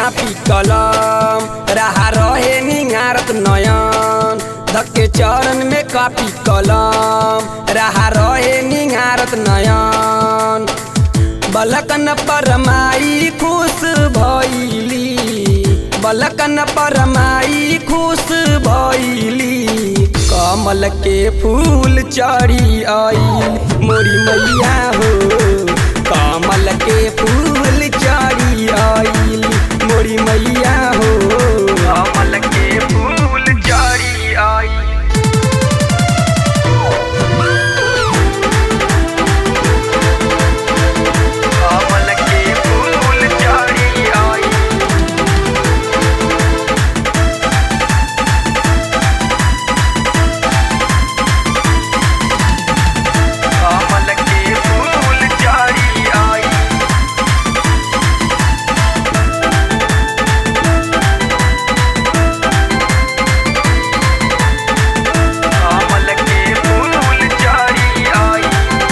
copy कलम रहा रहे निहारत नयन धक्के चरण में कापी कलम रहा रहे निहारत नयन बलकन परमाई खुश भैली बलकन परमाई खुश भैली कमल के फूल चढ़ी आई मोरी मैया हो कमल के फूल चढ़ी आई मोरी मैया हो कमल के फूल चढ़ी आई कमल के फूल चढ़ी आई कमल के फूल चढ़ी आई कमल के फूल चढ़ी आई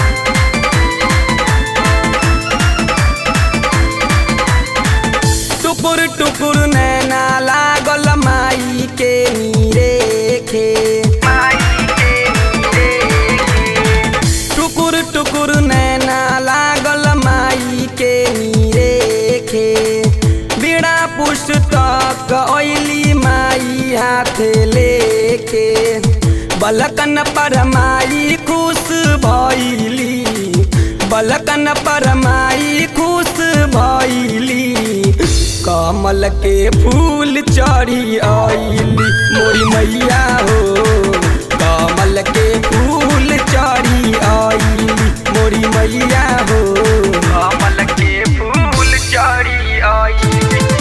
टुकुर टुकुर नैना लागल माई के नीरेखे टुकुर टुकुर नैना लागल माई के नीरेखे बीड़ा पुस्तक ओइली माई हाथ लेके बलकन पर माई खुश भैली बलकन पर माई खुश भैली कमल के फूल चढ़ी आइली मोरी मैया हो कमल के फूल चढ़ी आइली मोरी मैया हो कमल के फूल चढ़ी आइली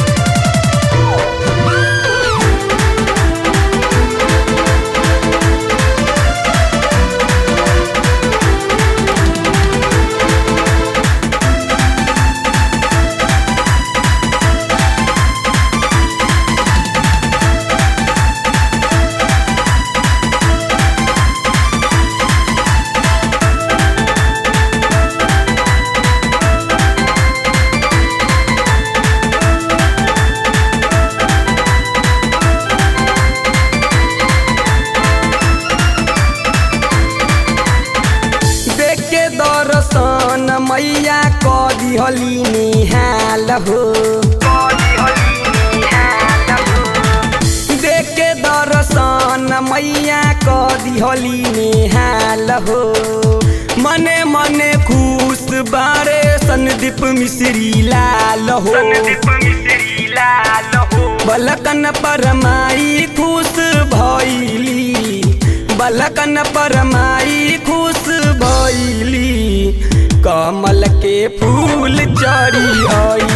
देख के दर्शन मैया क दिहली निहाल हो देख के दर्शन मैया क दिहली निहाल हो मने मने खुश बारे संदीप मिश्री लाल हो बलकन परमाई खुश भैली बलकन परमाई खुश भैली कमल के फूल चढ़ी आई